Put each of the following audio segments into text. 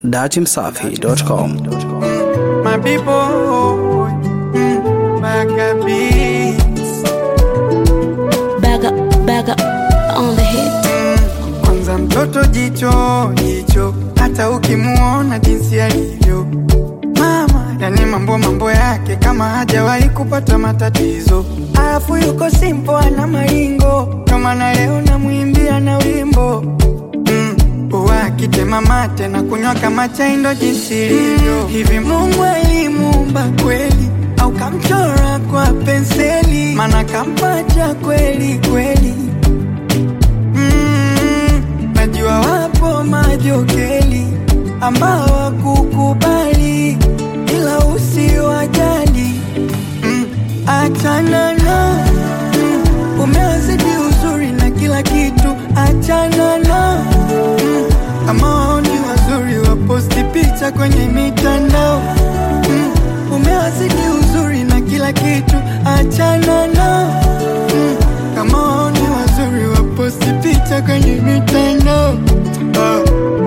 datimsafi.com. My people, mm, Maccabees. Back up, back up on the hit. Kwanza mtoto jicho jicho, hata ukimuona jinsi alivyo mama, yani mambo mambo yake kama hajawahi kupata matatizo, alafu yuko simpo, ana maringo, kama na leo namwimbia na wimbo mm, wakitema mate na kunywa kama chai, ndo jinsi ilivyo. Hivi Mungu alimuumba kweli au kamchora kwa penseli? Mana kampacha kweli kweli Mm, najua wapo majokeli ambao wakukubali, ila usiwajali. Mm, achana na mm, umewazidi uzuri na kila kitu, achana na mm, kama wao ni wazuri waposti picha kwenye mitandao mm, umewazidi uzuri na kila kitu, achana na mm, kama wao ni wazuri waposti picha kwenye mitandao ah.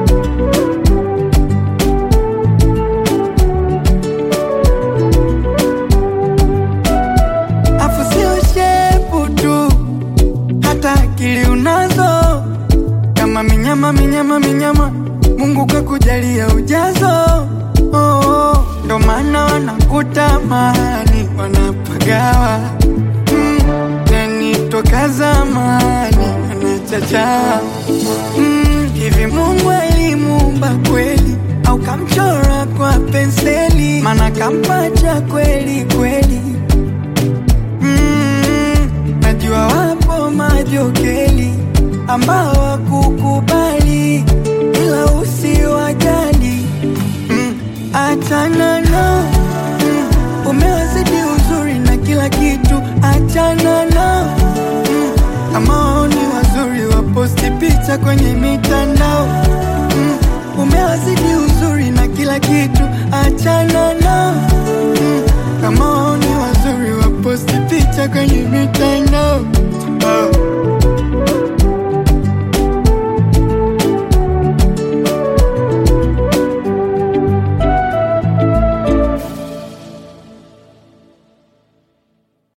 Afu sio shepu tu, hata akili unazo kama minyama minyama minyama, Mungu kakujalia ujazo oh, oh. Ndo maana wanakutamani wanapagawa mm, yani toka zamani wanachacha mm, hivi Mungu alimuumba kweli au kamchora kwa penseli? Mana kampacha kweli kweli Mm, najua wapo majokeli ambao wakukubali, ila usiwajali. Mm, achana na mm, umewazidi uzuri na kila kitu, achana na mm, kama wao ni wazuri waposti picha kwenye mitandao mm, umewazidi uzuri na kila kitu, achana na